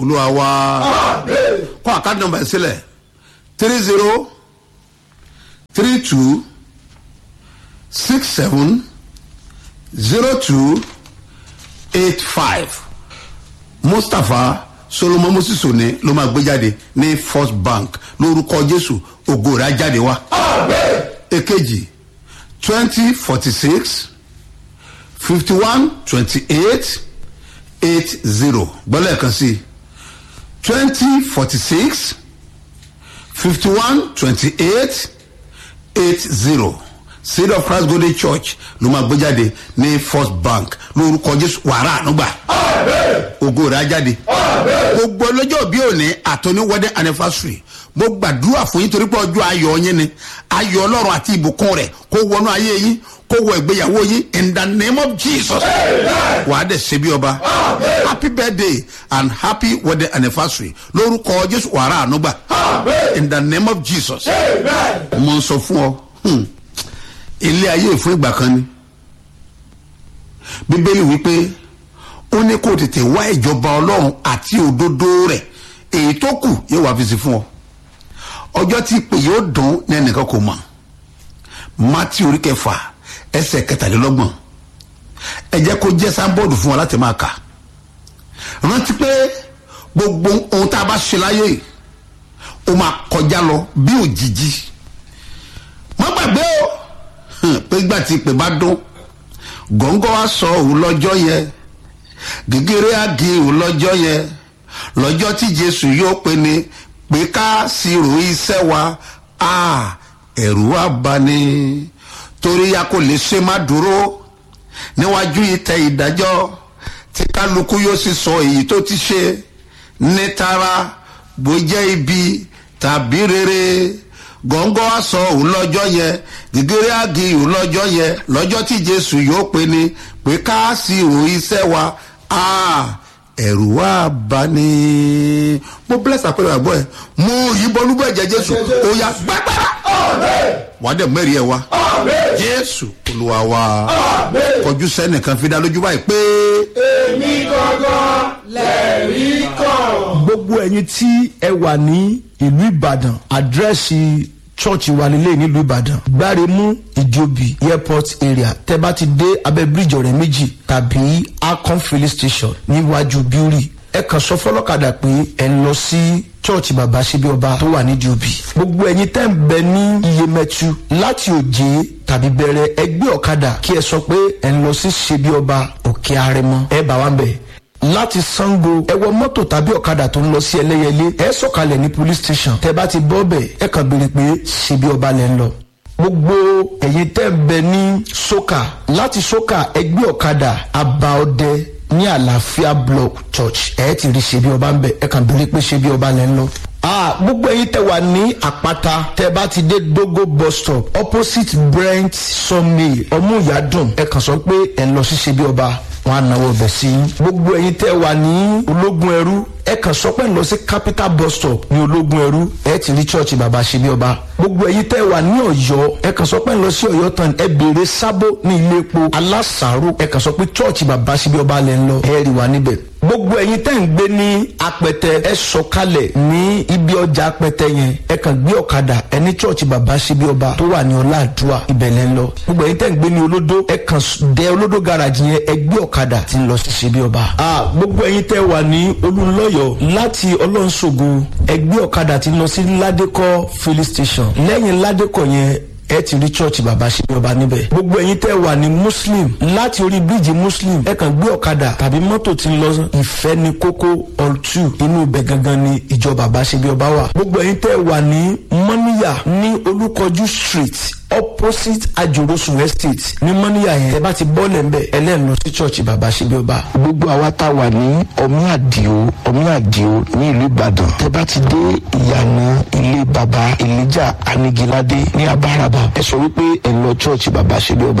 olúwa wa kó àkáàdì nọmba ẹ̀ sílẹ̀ three zero three two six seven zero two eight five mustapha solomon moses òní ló máa gbé jáde ní first bank lórúkọ jésù ògo rẹ̀ á jáde wá. èkejì twenty forty six fifty one twenty eight eight zero gbọ́dọ̀ kan sí twenty forty six fifty one twenty eight eight zero seed of christ golden church ló máa gbé jáde ní first bank lórúkọ jésù wàrà ànúgbà ògo rẹ̀ á jáde gbogbo ọlọ́jọ́ bí òní àtọ́ní wedding anniversary mo gbàdúrà fún yín torí pé ọjọ́ ayọ̀ yín ni ayọ̀ ọlọ́run àti ìbùkún rẹ̀ kó wọnú ayé yín kó wọ ìgbéyàwó yín in the name of jesus wà á dẹ̀ ṣe bí ọba happy birthday and happy wedding anniversary lórúkọ jésù wàrà ànúgbà in the name of jesus mo ń sọ fún ọ hmm, ilé ayé fún ìgbà kan ni bíbélì wípé ó ní kó tètè wá ìjọba ọlọ́run àti òdodo rẹ̀ èyí tó kù yóò wá fi sí fún ọ ọjọ́ tí ìpè yóò dùn ní ẹnìkan kò mọ̀ mátí orí kẹfà ẹsẹ̀ kẹtàlélọ́gbọ̀n ẹ jẹ́ kó jẹ́ sábọ́ọ̀dù fún wa láti máa kà rántí pé gbogbo ohun tá a bá ṣe láyé yìí ó máa kọjá lọ bí òjijì má gbàgbé o hàn, pé ìgbà tí ìpè bá dún gọ́ngọ́ wa sọ òun lọ́jọ́ yẹ gègéré àgé òun lọ́jọ́ yẹ lọ́jọ́ tí jésù yóò pe ni pé ká sírò iṣẹ́ wa a ẹ̀rù wa bá ní torí a kò lè ṣe má dúró níwájú ìtẹ ìdájọ́ tí kálukú yóò sì sọ èyí tó ti ṣe ní tara bó jẹ́ ibi tàbí rere gọ́ngọ́ á sọ òun lọ́jọ́ yẹn gègéré àgé òun lọ́jọ́ yẹn lọ́jọ́ tí jésù yóò pe ni pé ká sírò iṣẹ́ wa a ẹ̀rù wa bá ní. mo bless àpẹẹrẹ àgbọ̀ ẹ̀ mo yìnbọn lúbọ̀ ẹ̀jẹ̀ jésù ó yá gbàgbára wàá dẹ̀ mẹ́rin ẹ̀ wá jésù olúwa wa kọjú sẹ́nìkan fi dá lójú báyìí pé èmi gangan lẹ́rìí kan. gbogbo ẹ̀yin tí ẹ wà ní ìlú ìbàdàn àdírẹ́sì chọ́ọ̀chì wa nílé nílùú ìbàdàn gbáremú ìjòbí airport area tẹ bá ti dé abẹ́ bíríjì ọ̀rẹ́ méjì tàbí akon filling station níwájú bíórì ẹ kàn sọ fọlọ́kadà pé ẹ ń lọ sí chọ́ọ̀chì bàbá síbi ọba tó wà ní jòbí gbogbo ẹ̀yin tẹ́ ń bẹ ní iyemẹtu láti òjé tàbí bẹ̀rẹ̀ ẹgbẹ́ ọ̀kadà kí ẹ sọ pé ẹ ń lọ sí síbi ọba òkè arẹmọ ẹ bá wa ń bẹ̀ láti sango ẹ wọ mọ́tò tàbí ọ̀kadà tó ń lọ sí ẹlẹ́yẹlé ẹ sọ̀kalẹ̀ ní police station tẹ bá ti bọ́ bẹ̀ ẹ kàn béèrè pé ṣebí ọba lẹ́ ń lọ. gbogbo ẹ̀yin tẹ́ ń bẹ ní soka láti soka ẹgbẹ́ ọ̀kadà abaọdẹ ní àlàáfíà block church ẹ ti rí ṣebí ọba ń bẹ ẹ kàn béèrè pé ṣebí ọba lẹ́ ń lọ. Ah, gbogbo ẹyin tẹ wà ní àpáta tẹ bá ti dé dogo bus stop opposite brent sawmill ọmúyàdùn ẹ kàn sọ pé ẹ lọ sí ṣebí ọba wọn á náwó ọbẹ̀ sí i. gbogbo ẹ̀yin tẹ́ wà ní ológun ẹrú ẹ kàn sọ pé ń lọ sí capital bus stop ní ológun ẹrú ẹ ti rí church bàbá ṣe bí ọba. gbogbo ẹ̀yin tẹ́ wà ní ọ̀yọ́ ẹ kàn sọ pé ń lọ sí ọ̀yọ́ tán ẹ béèrè sábó ní ilé epo alásàárò ẹ kàn sọ pé church bàbá ṣe bí ọba lẹ́ ń lọ ẹ rí wa níbẹ̀. gbogbo ẹ̀yin tẹ́ ń gbé ní apẹtẹ ẹ sọkalẹ̀ ní ibi ọjà apẹtẹ yẹn ẹ kàn gbé ọ̀kadà ẹ ní church bàbá ṣe bí ọba tó wà ní ọláàdúrà ibẹ̀ lẹ́ ń lọ. gbogbo ẹ̀yin tẹ́ ń gbé ní olódó ẹ kàn dẹ olódó garage yẹn ẹ gbé ọ̀kadà tí ń lọ sí ṣe bí ọba. a gbogbo ẹ̀yin tẹ́ wà ní olùlọ́yọ̀ láti ọlọ́nṣogo ẹgbẹ́ ọ̀kadà tí ń lọ sí ládékọ́ filling station lẹ́yìn ládékọ́ yẹn ẹ ti rí church bàbá ṣe bí ọba níbẹ̀. gbogbo ẹ̀yin tẹ́ wà ní muslim láti orí bíríìjì muslim ẹ kàn gbé ọ̀kadà tàbí mọ́tò tí ń lọ ìfẹ́ ní kókó all two inú ibẹ̀ gangan ni ìjọ bàbá ṣe bí ọba wà. gbogbo ẹ̀yin tẹ́ wà ní mọ́níyà ní olúkọjú street opposite ajorosun estate ní mọ́níyà yẹn ẹ bá ti bọ́ọ̀lẹ̀ ńbẹ ẹlẹ́nu lọ sí church bàbá ṣe bí ọba. gbogbo àwa tá a wà ní ọmí àdìo ọmí àdìo ní ìlú ìbàdàn tẹ bá ti dé ìyànà ilé baba elijah anigilade ní abáraba ẹ sọ wípé ẹ lọ church baba ṣe bí ọba